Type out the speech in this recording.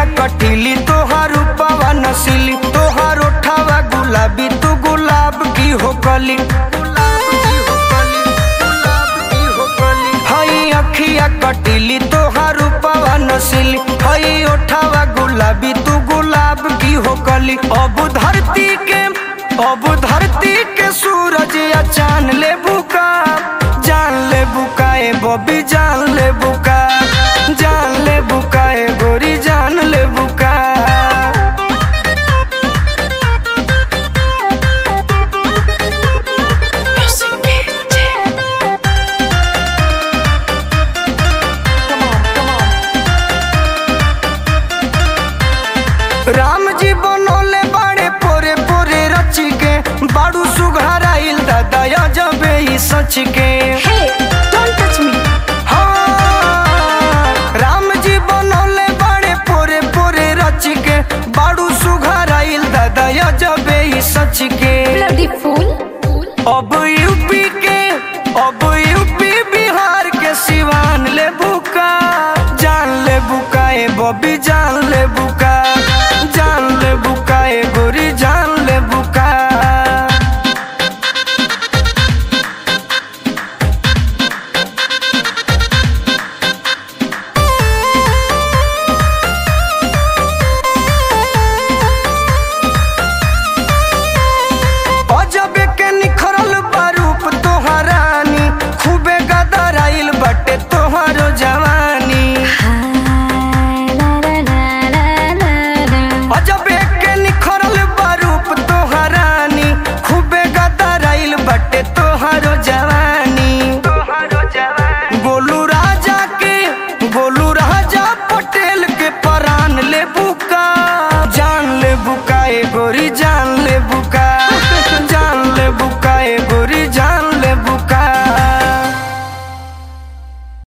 अखिया कटीली तोहार रूपवा नसीली तोहार ओठावा गुलाबी तू गुलाब की हो कली हई अखिया कटीली तोहार रूपवा नसीली हई ओठावा गुलाबी तू गुलाब की हो कली अब धरती के अब धरती के सूरज या चांद ले बुका जान ले बुकाए बबी जान ले बुका जान ले बुकाए गोरी जान ले बुका राम जी बनोले बाड़े पोरे पोरे रची के बाड़ू सुघराइल दादा जबे ई सच के Hey, don't touch me. हाँ, राम जी बनोले बाड़े पोरे पोरे रच के बाड़ू सुघराइल दादा जबे ई सच के Bloody fool. अब यूपी के अब यूपी बिहार के सिवान ले बुका जान ले बुकाए बबी जान ले बुका जान ले बुकाए गोरी जान ले बुका अजबे के निखरल बारूप तोहरानी खूबे गदराइल बटे तोहरो जवानी अजबे